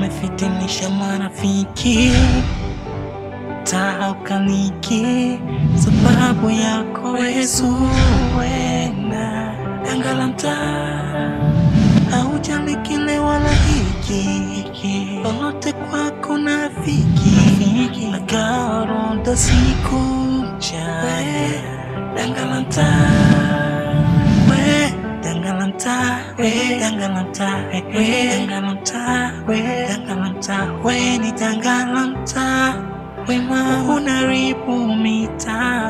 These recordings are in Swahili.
umefitinisha marafiki taukaniki sababu yako Yesu wena dangala mtaa haujali kile wala hiki lolote kwako na fiki nagaoronda siku mchana dangala mtaa we dangala mtaa we dangala mtaa we dangala mtaa we dangala mtaa we ni dangala mtaa wema unaribu mitaa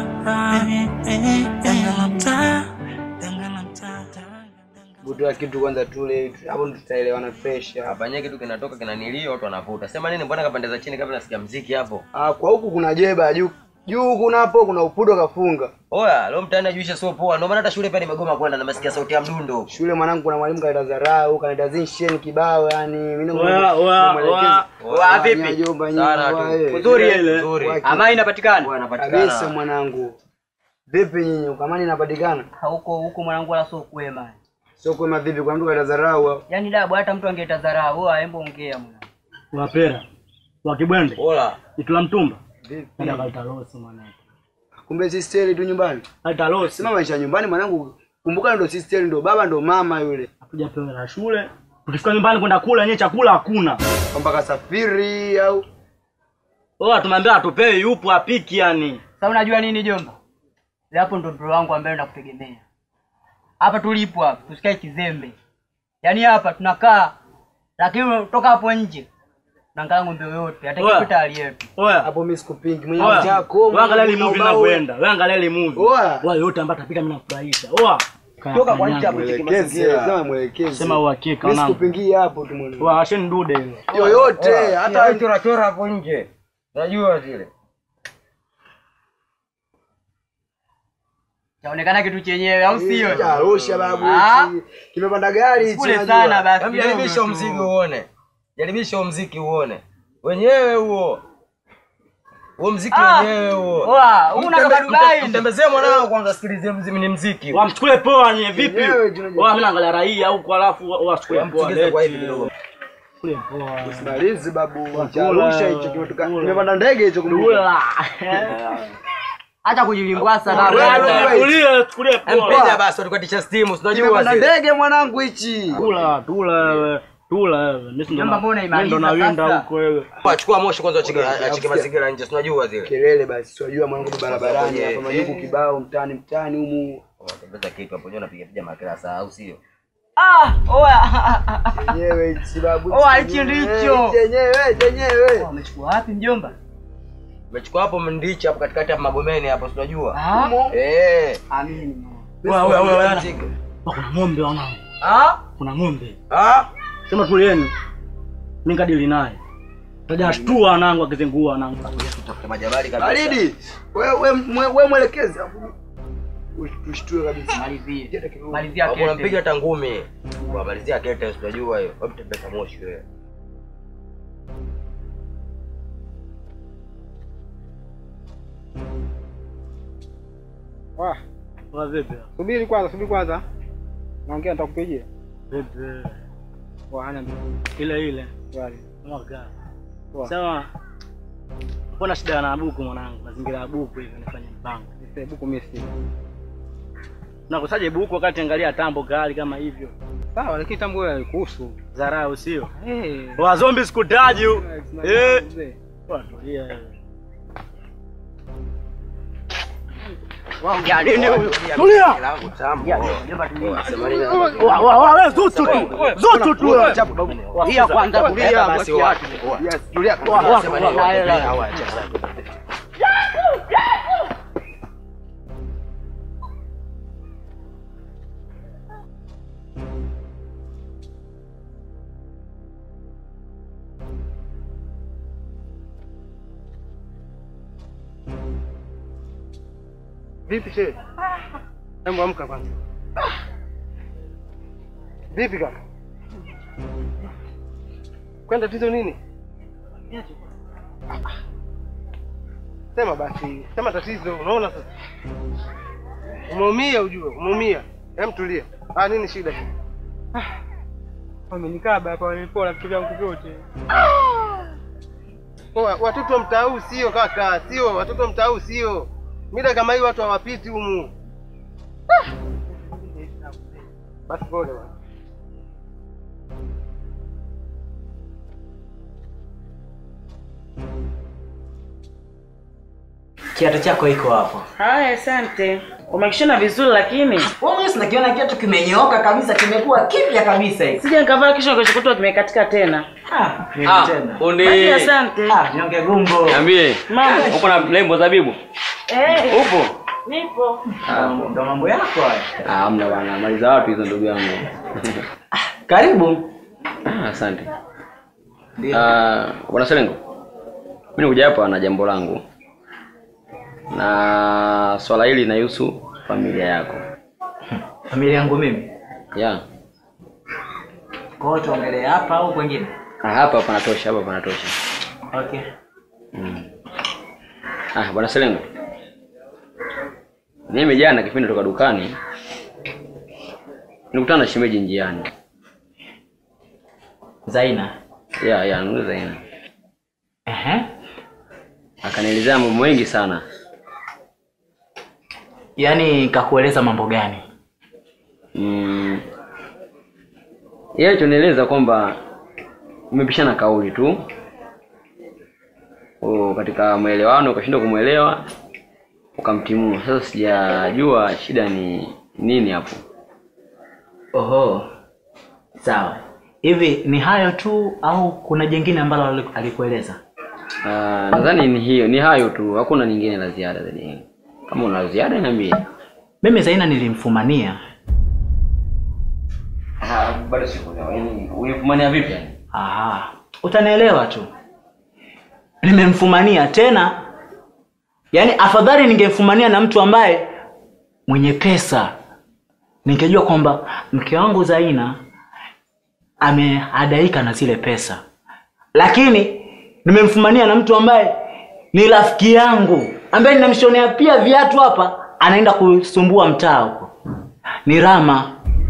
dangala mtaa dangala mtaa Butoa kitu kwanza tule hapo ndo tutaelewana fresh hapa. Hapa nyewe kitu kinatoka kinanilio watu wanavuta. Sema nini mbona kapendeza chini kabla nasikia mziki hapo? Ah, kwa huku kuna jeba juu juu kuna hapo kuna upudo kafunga. Oya, leo mtaani ajuisha sio poa. Ndio maana hata shule pia nimegoma kwenda na masikia sauti ya mdundo. Shule mwanangu kuna mwalimu kaleta dharau, kaleta zinshen kibao yani mimi ndo Oya, oya, oya. Oya, vipi? Sana tu. Uzuri ile. Nzuri. Amani inapatikana. Oya, Kabisa anapatikana. mwanangu. Vipi nyinyi ukamani inapatikana? Huko huko mwanangu wala sio kwema. Sio kwema vipi kwa mtu kaleta dharau hapo. Yaani dabu hata mtu angeita dharau, wewe aembo ongea mwana. wapera wa kibwende Ola. itula mtumba Vipi? enda kaleta losi mwanangu Kumbe si steli tu nyumbani. kaleta losi Sema maisha ya nyumbani mwanangu. Kumbuka ndo si steli ndo baba ndo mama yule. akuja pewe la shule tukifika nyumbani kwenda kula yenyewe chakula hakuna Kwamba kasafiri au oa tumeambia atupei yupo apiki yani Sasa unajua nini jomba? Ile hapo ndo bro wangu ambaye nakutegemea. Hapa tulipo hapa, tusikae kizembe. Yaani hapa tunakaa lakini toka hapo nje naangalia ng'ombe yoyote, hata Oya. kipita hali yetu. oya hapo mimi sikupingi. Mwenye oya chako. wewe angalia ile movie inavyoenda wewe angalia ile movie Oya. oya yote ambayo atapika mimi nakufurahisha oa Toka kwa nje hapo Mwelekezi, sema mwelekezi. sema uhakika Mimi wanangu sikupingi hapo tu mwanangu. oa asheni dude ile Yoyote hata Hata chora chora hapo nje. Unajua zile. Chaonekana kitu chenyewe au sio? Arusha babu Ah. hichi. Kimepanda gari hichi. Kule unajua. sana basi. Hebu jaribisha kidogo tu. mziki uone. Jaribisha mziki uone. Wenyewe huo. Huo mziki Ah. wenyewe huo. Oa, huu unatoka Dubai. Mtembezee mwanangu kwanza sikilizie mziki ni mziki. wamchukue poa nye vipi Wenyewe tunajua. oa mimi naangalia raia huko alafu wachukue poa Mtikise kwa hivi leti kidogo. chukue poa Malizi babu. Kula. Cha Arusha hicho kimetoka. Kula. Kimepanda ndege hicho kumbuka. Kula. Acha kujilimbwasa Wewe, na wewe. Tulie, chukulie poa. Mpiga basi tukatisha stimu, unajua Kimepanda zile. ndege mwanangu hichi. Tula, tula wewe. Tula wewe. Mimi ndo Jomba, na- mbona mimi ndo imaliza nawinda sasa? huko wewe. Achukua moshi kwanza achike Okay, achike nakusikia. mazingira nje, unajua zile. Kelele basi. Tunajua mwanangu barabarani Yeah, hapa yeah. majuku kibao mtaani mtaani humu. Unatembeza kitu hapo, unajua unapiga piga makrasa au sio? Ah, oya. Yenyewe hichi babu. Oh, hichi ndicho. Yenyewe, yenyewe. Wamechukua wapi mjomba? Umechukua hapo mndichi hapo katikati hapo Magomeni hapo, si unajua? Ah, Eh. amini. Wewe wewe wewe. Mziki. Kuna ng'ombe wanangu. Ah? Kuna ng'ombe. Ah? Sema tulieni. Mimi kadili naye. Taja shtua wanangu akizingua wanangu. Tafuta majabali kabisa. Baridi. Wewe wewe wewe mwelekezi. Tushtue kabisa. Malizie. Jeta kidogo. Malizia Hapo kete. unampiga hata ngumi. Kwa malizia kete, si unajua hiyo. Hebu tembeza moshi wewe. Wah, Wa vipi? subiri kwanza, subiri kwanza. Naongea nitakupigia. Vipi? Wa hana Ile ile. swali. Mwaka. Poa. Sawa. Kuna shida na buku mwanangu. Mazingira ya buku hivi nifanye mpango. Nipe buku mimi si. Nakusaje buku wakati angalia tambo kali kama hivyo. Sawa, lakini tambo wewe kuhusu. Dharau sio? Eh. Wa zombi sikutaji. Eh. mzee. Tulia wewe. Waongea nini huyu? Tulia. Kilangu tambo. Mjomba tulia. Sema nini? Wa wa wa wewe zutu tu. Zutu tu. Tulia kwanza, tulia. Basi mwachie wa. watu. Yes, tulia. Wa wa Sema nini? wa. Au acha sasa. Vipi shehe? Hebu amka kwanza. Vipi kaka? Kwani tatizo nini? Sema basi, sema tatizo, unaona sasa. Umeumia ujue, umeumia. Hem tulia. Ah, nini shida? Ah. Wamenikaba hapa, wamenipola vitu vyangu vyote. Wa- Watoto wa mtaa huu sio kaka, sio watoto wa mtaa huu sio. Mida kama hii watu hawapiti humu. Ah! Basi pole bwana. Kiatu chako iko hapo. Haya, asante. Umekishona vizuri lakini Wewe sinakiona kiatu kimenyooka kabisa, kimekuwa kipya kabisa hiki. sija nikavaa kisho kilichokutoa kimekatika tena. Ah, mimi Ah, tena. fundi. Basi asante. Ah, nyonge gumbo. Niambie. Mambo. Uko na lembo zabibu? Eh, Upo? nipo. Ah, ndo mambo yako haya. Ah, hamna bwana. Mali za watu hizo ndugu yangu. Karibu. Ah, asante. Ah, bwana Selengo. Mimi nikuja hapa na jambo langu. Na swala hili linahusu familia yako. Familia yangu mimi. Yeah. Kwa hiyo tuongelee hapa au kwingine? Ah, hapa panatosha, hapa panatosha. Okay. Mm. Ah, bwana Selengo. Mimi jana kipindi toka dukani nilikutana na shemeji njiani. Zaina. Ya, ya, ndio Zaina. Ehe. Akanielezea mambo mengi sana. Yaani kakueleza mambo gani? Mm. Yeye alichonieleza kwamba mmepishana kauli tu. O, katika maelewano ukashindwa kumwelewa ukamtimua. Sasa sijajua shida ni nini hapo. Oho. Sawa. Hivi ni hayo tu au kuna jingine ambalo aliku- alikueleza? Ah, nadhani ni hiyo, ni hayo tu, hakuna nyingine la ziada zaidi. ya hiyo. Kama una la ziada niambie. Mimi Zaina nilimfumania. Ah, bado sikuelewa. Yaani unifumania vipi yani? Aha. Utanielewa tu. Nimemfumania tena. Yaani afadhali ningemfumania na mtu ambaye mwenye pesa. Ningejua kwamba mke wangu Zaina ameadaika na zile pesa. Lakini nimemfumania na mtu ambaye ni rafiki yangu ambaye ninamshonea pia viatu hapa anaenda kusumbua mtaa huko. Ni Rama.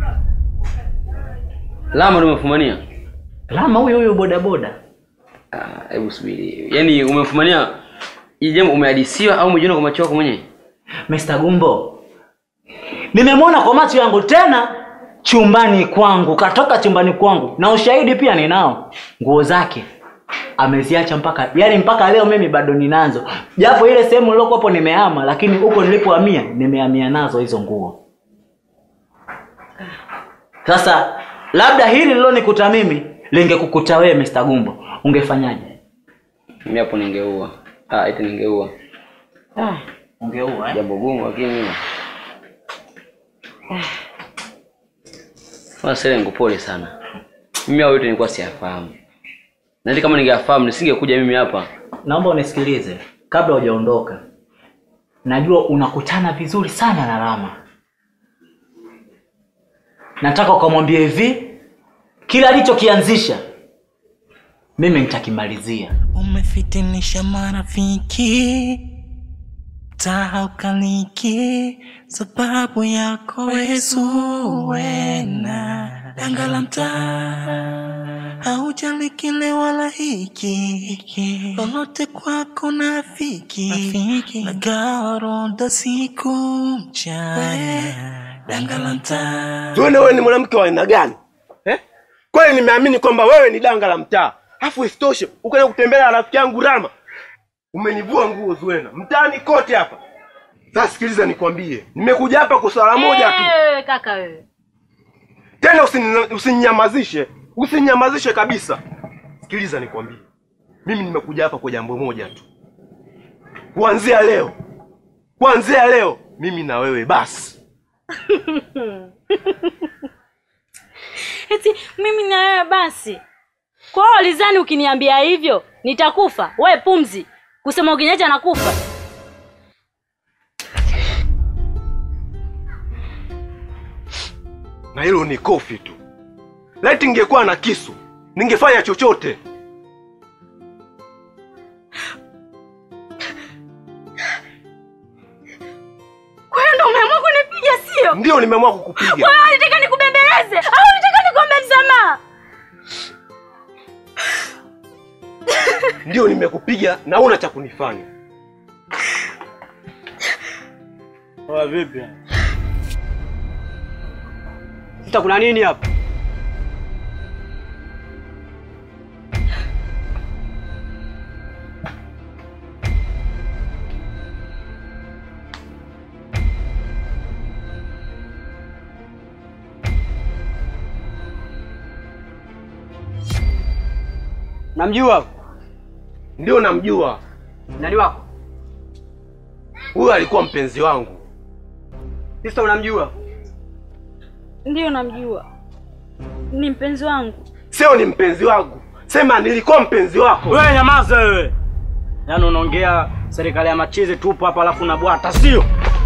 Lama ndio umefumania? Rama huyo huyo bodaboda. Ah, hebu subiri. Yaani umefumania hii jambo umehadisiwa au umejiona kwa macho yako mwenyewe? Mr. Gumbo, nimemwona kwa macho yangu tena chumbani kwangu, katoka chumbani kwangu na ushahidi pia ninao. Nguo zake ameziacha mpaka yani, mpaka leo mimi bado ninazo, japo ile sehemu nilokuwapo nimehama, lakini huko nilipohamia nimehamia nazo hizo nguo. Sasa labda hili lilonikuta mimi lingekukuta wewe Mr. Gumbo, ungefanyaje? Mimi hapo ningeua. Ah, eti ningeua. Ah, ungeua eh? Jambo gumu lakini mimi. Bwana Selengo pole sana. Mimi hao yote nilikuwa siyafahamu. Na hata kama ningeyafahamu nisingekuja mimi hapa. naomba unisikilize kabla hujaondoka najua unakutana vizuri sana na rama nataka ukamwambia hivi kila alichokianzisha mimi nitakimalizia umefitinisha marafiki tahaukaliki sababu yako wezuwena danga la mtaa haujali kile wala hiki lolote kwako nafiki nagaoronda siku mchana danga la mtaa Tuone wewe ni mwanamke wa aina gani eh? Kweli nimeamini kwamba wewe ni danga la mtaa, afu isitoshe ukaenda kutembelea rafiki yangu Rama, umenivua nguo Zuena mtaani kote hapa. Sasa sikiliza, nikwambie, nimekuja hapa kwa swala moja tu, Wewe kaka wewe. tena usini- usininyamazishe, usininyamazishe kabisa. Sikiliza nikwambie, mimi nimekuja hapa kwa jambo moja tu, kuanzia leo, kuanzia leo mimi na wewe basi. Eti mimi na wewe basi. Kwa hiyo ulizani ukiniambia hivyo nitakufa? We pumzi. Kusema ukiniacha nakufa. na hilo ni kofi tu. Laiti ningekuwa na kisu ningefanya chochote. Kwa hiyo ndio umeamua kunipiga sio? Ndio nimeamua kukupiga. Kwa hiyo ulitaka nikubembeleze au ulitaka nikuombe msamaha? ndio nimekupiga na una cha kunifanya. Oa vipi? Sasa kuna nini hapa? Namjua Ndio namjua, nani wako? huyo alikuwa mpenzi wangu. Sista, unamjua? Ndiyo namjua, ni mpenzi wangu. Sio ni mpenzi wangu, sema nilikuwa mpenzi wako. Wewe nyamaza wewe. Yaani unaongea serikali ya machizi tupo hapa alafu unabwata sio?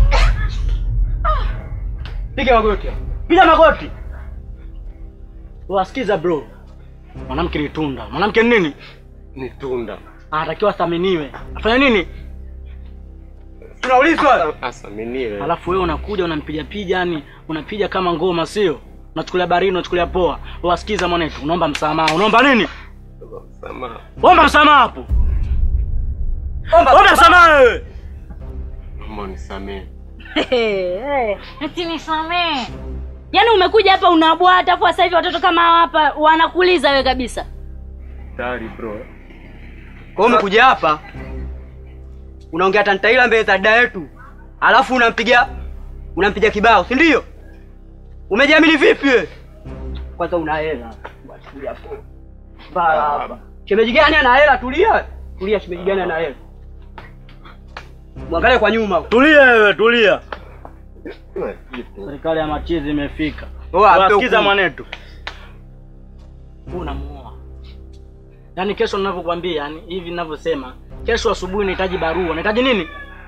Piga magoti. Piga magoti. Wasikiza bro. Mwanamke ni tunda. Mwanamke ni nini? Ni tunda. Anatakiwa athaminiwe. Afanya nini? Tunaulizwa. Asaminiwe. Alafu wewe unakuja unampiga piga yani unapiga kama ngoma sio? Unachukulia baridi, unachukulia poa. Wasikiza mwanetu, unaomba msamaha. Unaomba nini? Sama. Omba msamaha hapo. Omba Omba msamaha wewe. Naomba unisamehe. Eti nisamee. Yaani umekuja hapa unabwata afu sasa hivi watoto kama hawa hapa wanakuliza wewe kabisa. Tayari bro. Kwa hiyo umekuja hapa unaongea tantaila mbele za dada yetu, alafu unampiga unampiga kibao, si ndio? Umejiamini vipi wewe? Kwanza una hela. Tulia hapo. Bala hapa. Shemeji gani ana hela? Tulia. Tulia, shemeji gani ana hela? Mwangalie kwa nyuma. Tulia wewe, tulia. Serikali ya machizi imefika. Oa, ape Wasikiza hukumu. mwanetu. Unamuoa. Yaani kesho ninavyokuambia, yani hivi ninavyosema, kesho asubuhi nahitaji barua. Nahitaji nini?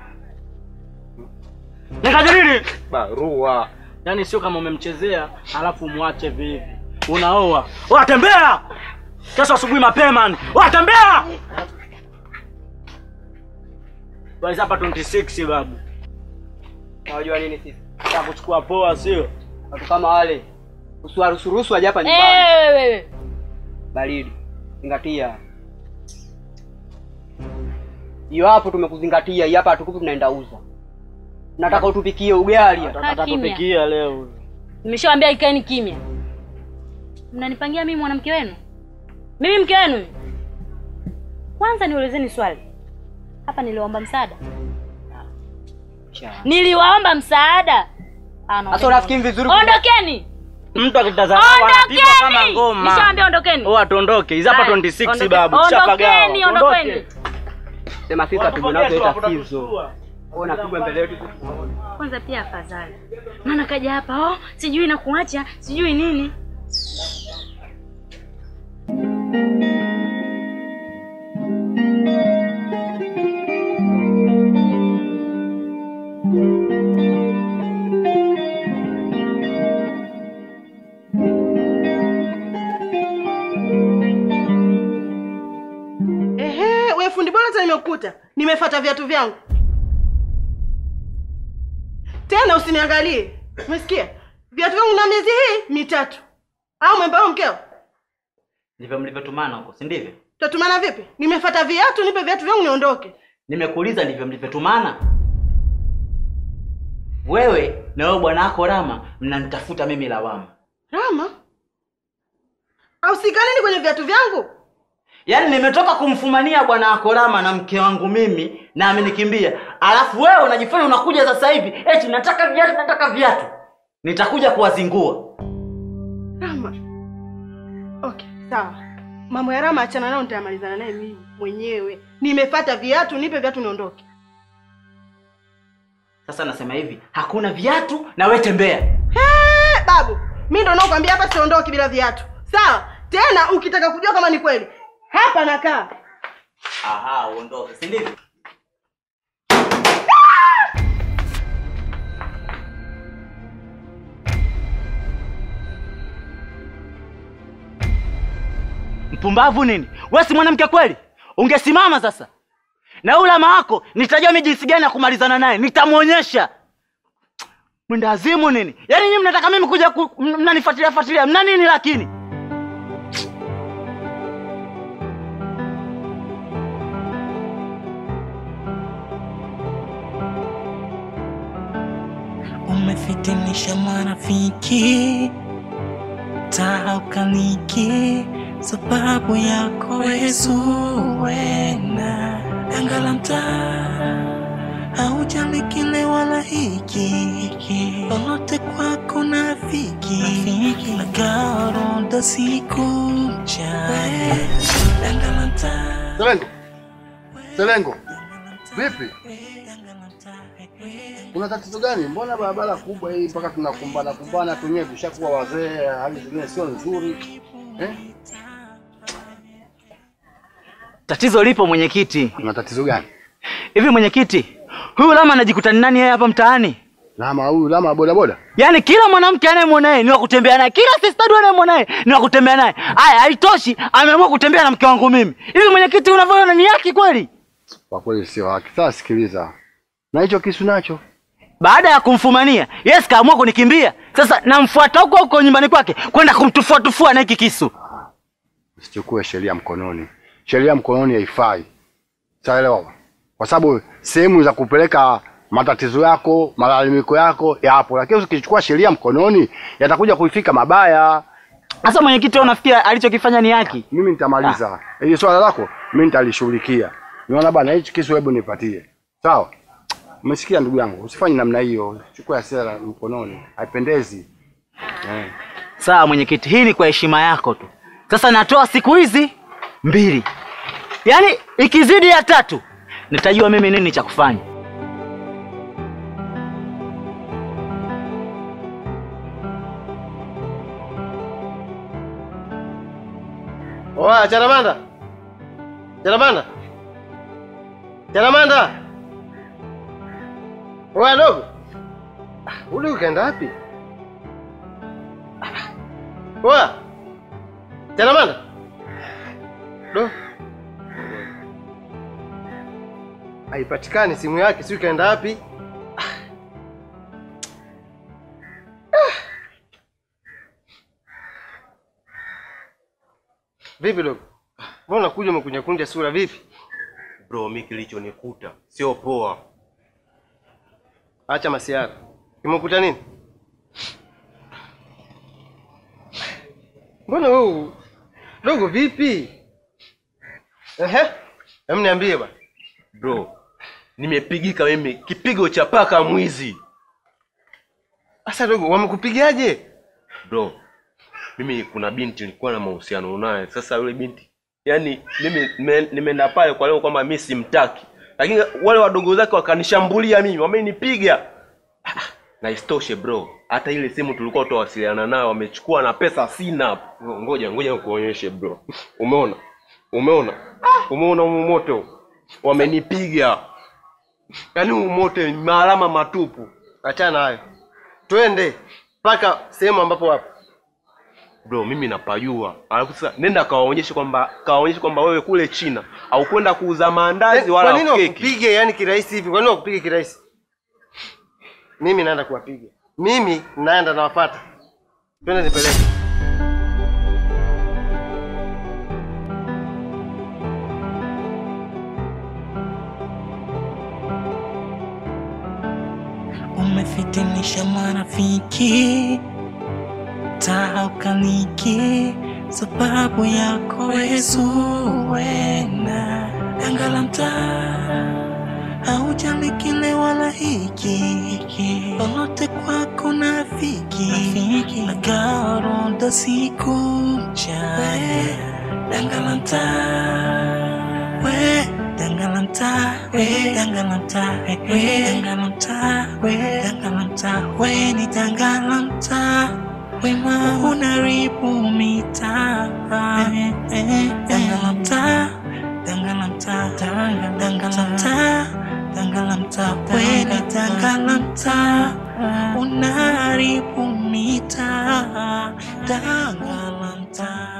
Nahitaji nini? Barua. Yaani sio kama umemchezea alafu mwache vivi. Unaoa. Oa tembea. Kesho asubuhi mapema. ni. Oa tembea. Basi hapa 26 babu. Unajua nini sisi? Ya kuchukua poa sio? Watu kama wale usiwaruhusu waje hapa Eh, nyumbani. wewe wewe. Baridi. Zingatia. Hiyo hapo tumekuzingatia, hii hapa hatukupi tunaenda uza. Nataka utupikie ugali. hapa. Atatupikia leo. Nimeshawaambia ikaeni kimya. Mnanipangia mimi mwanamke wenu? Mimi mke wenu? Kwanza niulizeni swali. Hapa niliwaomba msaada. Niliwaomba msaada. Ah, no, Sasa unafikiri vizuri? Ondokeni. Mtu akitazama anapigwa kama ngoma. Nishawaambia ondokeni. Oh, atuondoke. Hizi hapa Haya, 26 ondokeni. babu. Tushapagawa. Ondokeni, ondokeni. Sema sisi Watu tupigwe nazo kesho hapo tatizo. Ona pigwa mbele yetu. Kwanza pia afadhali. Maana kaja hapa, oh, sijui na kuacha, sijui nini. Ehe, we fundi bora hata nimekukuta. Nimefuata viatu vyangu. Tena usiniangalie. Umesikia? Viatu vyangu na miezi hii mitatu. Au mwembao mkeo? Ndivyo mlivyotumana huko, si ndivyo? Tutatumana vipi? Nimefuata viatu, nipe viatu vyangu niondoke. Nimekuuliza ndivyo mlivyotumana. Wewe na wewe bwana wako Rama mnanitafuta mimi lawama. Rama? Au sikanini kwenye viatu vyangu? Yaani nimetoka kumfumania bwana wako Rama na mke wangu mimi na amenikimbia. Alafu wewe unajifanya unakuja sasa hivi eti nataka viatu, nataka viatu. Nitakuja kuwazingua. Rama. Okay, sawa. Mambo ya Rama achana nayo nitayamalizana naye mimi mwenyewe. Nimefuata viatu, nipe viatu niondoke. Sasa nasema hivi, hakuna viatu na wewe tembea. Hey, babu, mimi ndo nakwambia hapa siondoki bila viatu. Sawa? Tena ukitaka kujua kama ni kweli, hapa nakaa. Aha, uondoke, si ndivyo? Mpumbavu nini? Wewe si mwanamke kweli? Ungesimama sasa. Na yule ama wako nitajua mimi jinsi gani ya kumalizana naye. Nitamuonyesha. Mwenda azimu nini? Yaani nyinyi mnataka mimi kuja ku, mnanifuatilia fuatilia. Mna nini lakini? umefitinisha marafiki taa ukaliki sababu yako Zuwena danga la mtaa haujali kile wala hiki lolote kwako na fiki na garoda siku mchana danga la mtaa Selengo, Selengo, vipi? Kuna tatizo gani? Mbona barabara kubwa hii mpaka tunakumbana kumbana, tunyewe tushakuwa wazee, hali zingine sio nzuri eh? Tatizo lipo mwenyekiti. Kuna tatizo gani? Hivi mwenyekiti, huyu Lama anajikuta ni nani yeye hapa mtaani? Lama huyu Lama wa bodaboda? Yaani kila mwanamke anayemwona yeye ni wa kutembea naye, kila sistadu anayemwona yeye ni wa kutembea naye. Aya, haitoshi, ameamua kutembea na mke wangu mimi. Hivi mwenyekiti, unavyoona ni haki kweli? Kwa kweli sio haki. Sasa sikiliza, na hicho kisu nacho Baada ya kumfumania, yes kaamua kunikimbia. Sasa namfuata huko huko nyumbani kwake kwenda kumtufua tufua na hiki kisu. usichukue sheria mkononi. Sheria mkononi haifai, saelewa? Kwa sababu sehemu za kupeleka matatizo yako, malalamiko yako yapo, lakini ukichukua sheria mkononi yatakuja kuifika mabaya. Sasa mwenyekiti, wewe unafikiri alichokifanya ni haki? Mimi nitamaliza hili swala lako, mimi nitalishughulikia. Niona bana, hichi kisu hebu nipatie, sawa? Umesikia ndugu yangu, usifanye namna hiyo, chukua hasira mkononi, haipendezi eh. Sawa mwenyekiti, hii ni kwa heshima yako tu. Sasa natoa siku hizi mbili, yaani ikizidi ya tatu nitajua mimi nini cha kufanya. Oa, Charamanda. Charamanda. Charamanda. Oa dogo. Ah, Ule ukaenda wapi? Oa. Charamanda. Do. Haipatikani simu yake, si ukaenda wapi? Vipi dogo? Mbona unakuja umekuja kunja sura vipi? Bro, mi kilichonikuta sio poa. Acha masiara. Kimekuta nini? Mbona wewe dogo vipi? Ehe. Hem niambie bwana. Bro, nimepigika mimi kipigo cha paka mwizi. Sasa dogo wamekupigaje? Bro, mimi kuna binti nilikuwa na mahusiano naye. Sasa yule binti, yani mimi nime- nimeenda pale kwa leo kwamba mimi simtaki, lakini wale wadogo zake wakanishambulia mimi, wamenipiga. Ah, Na isitoshe bro, hata ile simu tulikuwa tutawasiliana nayo wamechukua na pesa sina. Ngoja ngoja nikuonyeshe bro. Umeona? Umeona? Umeona huu moto? Wamenipiga. Yaani huu moto ni maalama matupu. Achana hayo. Twende mpaka sehemu ambapo wapo. bro mimi napajua alafu sasa nenda kawaonyeshe kwamba kawaonyeshe kwamba wewe kule china au kwenda kuuza maandazi Kwa wala nini keki wakupige yani kirahisi hivi? Kwa nini wakupige kirahisi? Mimi naenda kuwapiga. Mimi naenda nawafuata. Twende nipeleke. umefitinisha marafiki taa ukaliki sababu yako Zuwena danga la mtaa haujali kile wala hiki lolote kwako na fiki na garoda siku mchana danga la mtaa we danga la mtaa we danga la mtaa we danga la mtaa we danga la mtaa we ni danga la mtaa wema unaribu mitaa danga la mtaa danga la mtaa danga danga la mtaa danga la mtaa we ni danga la mtaa unaribu mitaa danga la mtaa